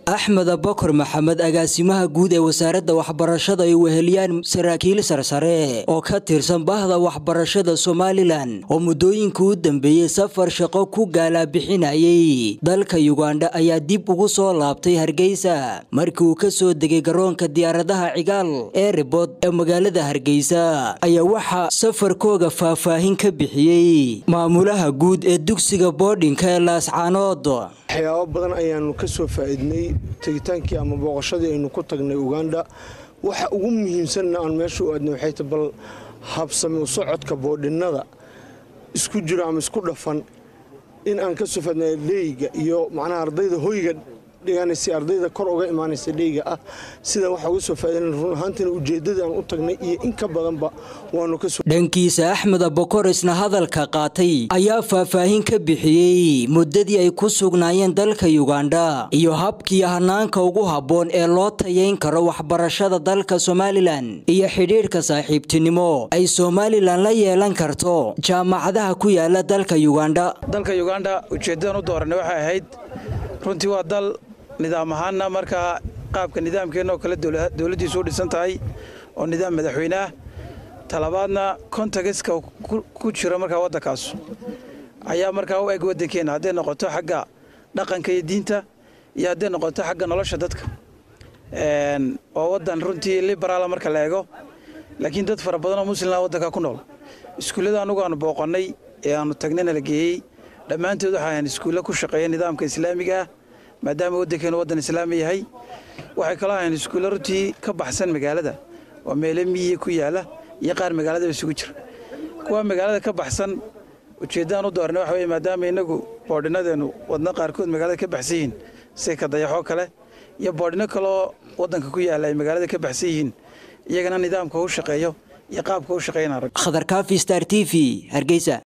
axmed abakar maxamed agaasimaha guud ee wasaaradda waxbarashada ay weheliyaan saraakiil sarsare oo ka tirsan bahda waxbarashada somalilan oo muddooyinka u dambeeyey safar shaqo ku gaalabixinayay dalka yugandha ayaa dib ugu soo laabtay hargeysa markii uu ka soo degay garoonka diyaaradaha cigaal ee ribod ee magaalada hargeysa ayaa waxaa safarkooga faahfaahin ka bixiyey maamulaha guud ee dugsiga boodhinka ee laascaanood waxyaabo badan ayaanu ka soo faa'iidnay tegitaankii ama booqashadii aynu ku tagnay uganda waxa ugu muhiimsanna aan meesha u aadnay waxay ta bal habsami u socodka boodhinnada isku jiro ama isku dhafan in aan ka soo faadnay dheyga iyo macnaha ardayda hoyga dhiganaysa ardayda kor uga imaanaysa dheyga ah sida waxaa uga soo faa'iidan run ahaantiina ujeeddadii aan u tagnay iyo in ka badanba waanu ka soo dhankiisa axmed abakor isna hadalka qaatay ayaa faahfaahin ka bixiyey muddadii ay ku sugnaayeen dalka yugandha iyo habkii hanaanka ugu habboon ee loo tayayn karo waxbarashada dalka somalilan iyo xidhiidhka saaxiibtinimo ay somalilan la yeelan karto jaamacadaha ku yaala dalka yugandha dalka yugandha ujeeddadan u dooranay waxay ahayd runtii waa dal nidaam ahaanna markaa qaabka nidaamkeenna oo kale dowladdiisu u dhisan tahay oo nidaam madaxweyne ah talabaadna kontagiska ku jira markaa waddankaas ayaa markaa u eg waddankeenna hadday noqoto xagga dhaqanka iyo diinta iyo hadday noqoto xagga nolosha dadka oo waddan runtii liberaala marka la eego laakiin dad fara badan oo muslimah waddanka ku nool iskuullada anugu aanu booqannay ee aanu tagnayna la geeyey dhammaantood waxay ahayn iskuulle ku shaqeeya nidaamka islaamiga ah maadaama waddankeenu waddan islaami yahay waxay kaloo ahayn iskuulle runtii ka baxsan magaalada oo meele miyi ku yaala iyo qaar magaaladaba isugu jira kuwa magaalada ka baxsan ujeeddaan u doornay waxa weye maadaama innagu boodhinadeennu wadna qaarkood magaalada ka baxsan yihiin sida ka dayaxoo kale iyo boodhino kaleoo waddanka ku yaalla ay magaalada ka baxsan yihiin iyagana nidaamka u shaqeeyo iyo qaabka u shaqeynaa khadar kaafi star t v hargeysa